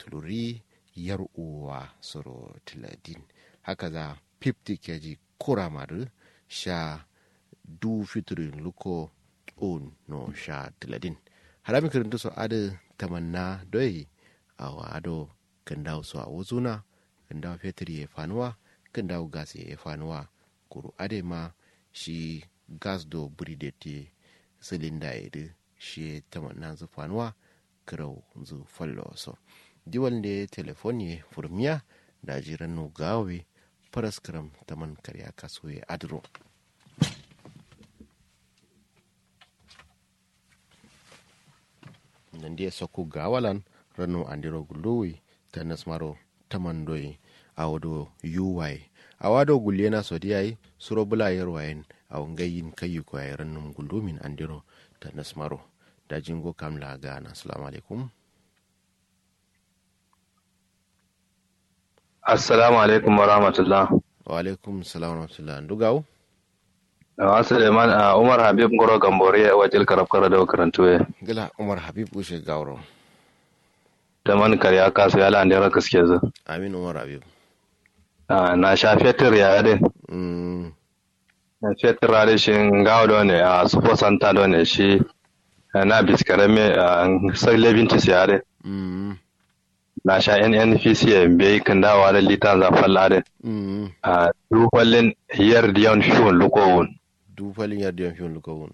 tuluri yar uwa soro tiladin haka za 50 kg kura maru sha du fiturin luko un no sha tiladin harami kirintu so adu tamanna doi awa ado kandaw so a wuzuna kandaw fetri ya fanuwa kandaw gas ya fanuwa kuru ade ma shi gas do buridete silinda ya shi tamanna zu fanuwa kirau zu fallo so diwal ne telefon ye furmiya da jiran no gawe paraskram taman karya kaso ya adro nan dia soko gawalan rano andiro guluwi ta nasmaro tamandoyi awado uy awado gullena sodiyai suro bula yarwayen awon gayin kayi kwaye rannum gulumin andiro ta nasmaro da jingo kamla gana assalamu alaikum assalamu alaikum wa rahmatullah wa alaikum salam wa rahmatullah ndugaw Awa Suleiman a Umar Habib Ngoro Gambore a wajil karafkar da karantu ya. gila umar habib ushe gawro Da man karya kasu ya lande raka suke zu. amin umar habib Na sha fetur ya yade. mm, Na fetur rade shi gawo da ne a sufo santa da ne shi na biskare me a sai lebintis ya yade. mm, Na sha NNPC ya bai kan dawa da litan zafin lade. mm. A dukwallin yar diyan shiwon lukowun. du falin yarda yan fiyon lukawun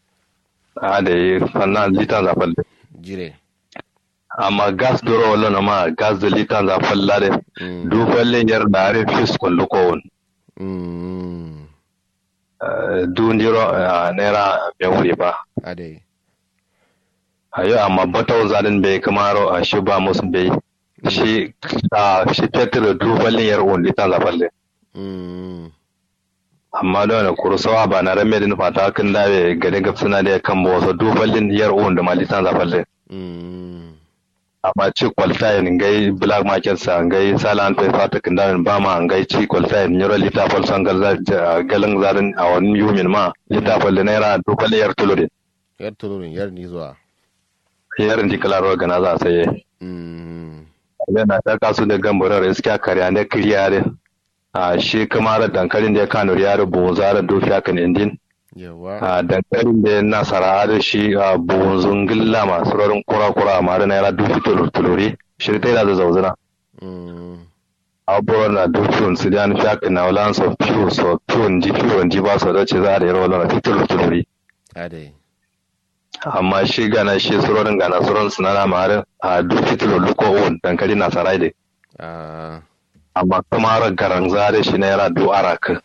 A da yi fanna litan zafin jire amma gas doro wala na ma gas da litan zafin lade. mm, dukwallin yar da are fiskon lukowun. mm, dundiro naira bai wuri ba ade a yau amma batau zalin bai kamaro a shi ba musu bai shi a shi fetur dubalin yar uwan litan zafalle mm, amma da wani kursawa ba na rame din fata kan dawe gade gafsuna da ya kan ba wasu dubalin yar uwan da ma litan zafalle mm, amma ci kwaltayin ngai black market sa ngai salan fe fata kan dawe ba ma ngai ci kwaltayin yaro lita fal sangal za galan zarin a wani yumin ma lita fal naira dubalin yar tuludin yar tulurin yar ni zuwa yarin jikalaro gana za a saye mm, yana ta kasu da gambarar iska karya ne kiriyare a shi kamar dankalin da ya kano ya rubu zara dofi akan indin yawa a dankalin da ya nasara da shi a buhun gilla masu rarin kura-kura a mara naira dufi tuluri shi ta yana da zauzuna mm, abubuwan na dufi su da nufi akan na wala so fiyo so fiyo ji fiyo ji ba su da ce za a da yaro wala fi tuluri ade amma shi gana shi surorin gana surorin sinana mara a dufi tuluri ko un dankali nasara da ah, amma kamar garan zare shi naira du araka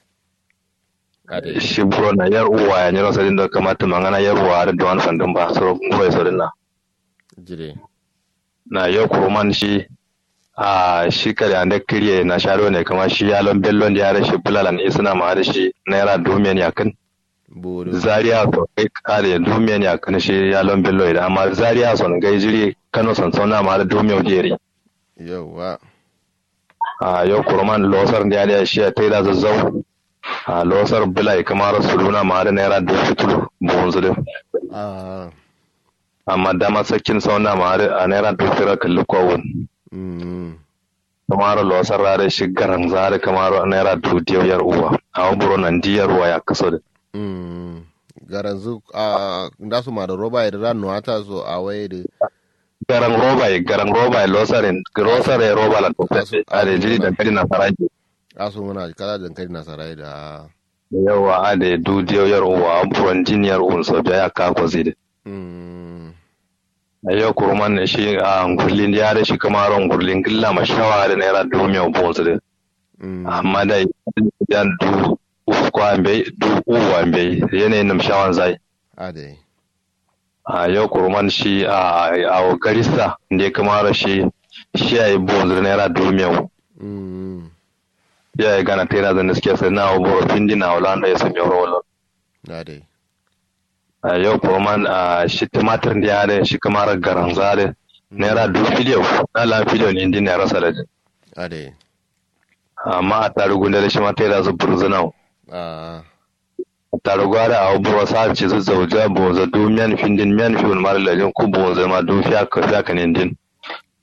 ade shi buro na yar uwa ya nyiro sadin da kamata mangana yar uwa da duwan sandin ba so ngoi sadin na jire na yau kuruman shi a shi kare ande kiriye na sharo ne kama shi yalon bellon da yare shi bulalan isna ma da shi naira dumiyan yakin bodo zaria so kai kare dumiyan yakin shi yalon bello idan amma zaria son gai jiri kano son sauna ma da dumiyan geri yawa a yau kuruman losar da yare shi ya taida zazzau a losar bulai kamar suluna ma da naira dubu fitul buhun zulun ah, amma dama sakin sauna ma da a naira dubu fira kalli kowun mm, kamar losar rare shi garan zare kamar naira dubu diyar uwa a waburo nan diyar uwa ya kaso da mm. garanzu a da su ma da roba ya da ranu ata so a waye da garan roba ya garan roba ya losarin losar ya roba la Asu- a da jiri da kari na faraji asu muna kala dankali na sarai da yawa a da du diyar uwa abubuwan jiniyar uwan so ya kako zai da mm, a yau kurman ne shi a ngurlin ya da shi kamar ngurlin gilla ma shawa da naira dubu mai bonsu da mm, amma da yan du uku ambe du uwa ambe yanayin namshawan zai ade a yau kurman shi a a garista da ya kamara shi shi ya yi bonzir naira dumiyau mm, ya yi gana tera zan suke sai na oboro findi na holanda ya sami rolo ade a yau kurman a shi tumatir da ya da shi kamara garan zare naira du filiyo na lan filiyo ne indi na rasa da ade amma a tarugu da shi ma tera zu burzinau ah, a tarugu da a oboro sa ci zu zauja bonza du miyan findin miyan fiyon mara lajin ku bonza ma du fiya ka fiya ka ne indin